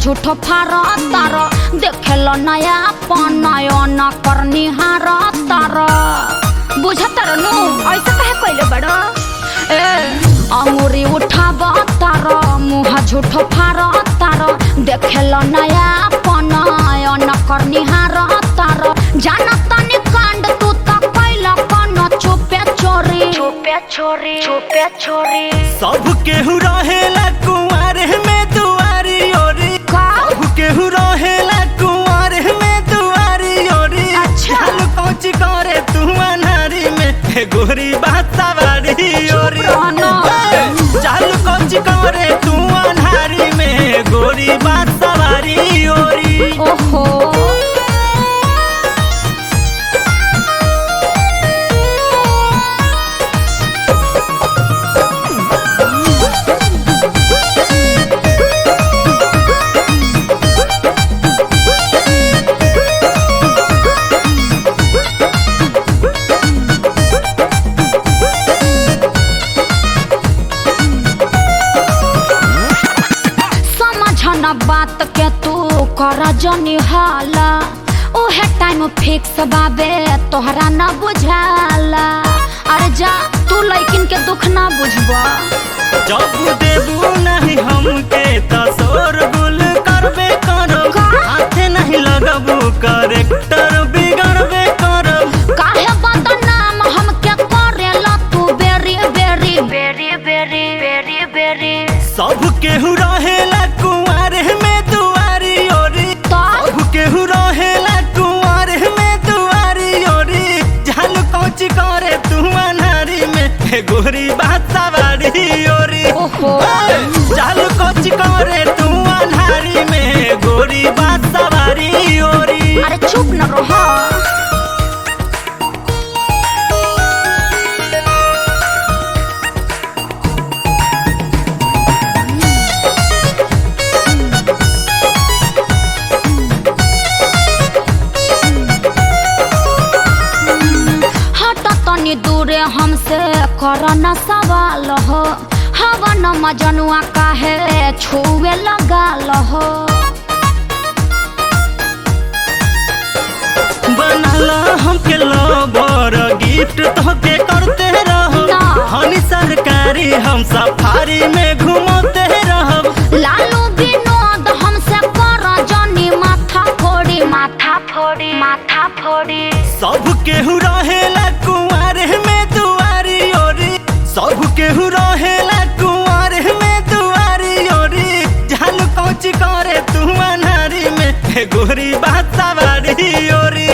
झूठो फार तार देखेल नया पनयन करनी हार तार बुझतर नु ऐसा कहे कइले बड़ ए अंगुरी उठाब तार मुह झूठो फार तार देखेल नया पनयन करनी हार तार जान तनी कांड तू त कैल कन चुपे चोरी चुपे चोरी चुपे चोरी सब केहू रहेला कुंवर में दुआरी ओरी का सब केहू रहेला कुंवर में दुआरी ओरी अच्छा। चल पहुंच करे तू अनारी में हे गोरी बात सवारी ओरी रहना। चल पहुंच करे तू अनारी में गोरी बात सवारी ओरी ओहो समझ न बात के तू कर जनी हाला उहे टाइम फिक्स बाबे तोहरा न बुझाला अरे जा तू लइकिन के दुख ना बुझबा जब देबू नहीं हमके त शोरगुल करबे करब का? हाथे नहीं लगबू करेक्टर बिगड़बे करब काहे बदनाम हमके करेला तू बेरी बेरी बेरी बेरी बेरी बेरी सब केहू रहेला कुंवर में दुआरी ओरी तो सब केहू रहेला कुंवर में दुआरी ओरी जाल कोच करे तू अनारी में हे गोरी बात सवारी ओरी ओहो जाल कोच करे तू अनारी में गोरी बात सवारी ओरी अरे चुप न रहो हट तनी दूरे हमसे कर न सवाल हो हवन मजनुआ काहे छुए लगाल हो बनला हमके लवर गिफ्ट तोके करते रहो ना। हनी सरकारी हम सफारी में घुमाते रहब लालू विनोद हमसे कर जनी माथा फोड़ी माथा फोड़ी माथा फोड़ी सब केहू रहेला कुंवर में दुआरी ओरी सब केहू रहेला कुंवर में दुआरी ओरी जाल कोच करे तू अनारी में हे गोरी बात सवारी ओरी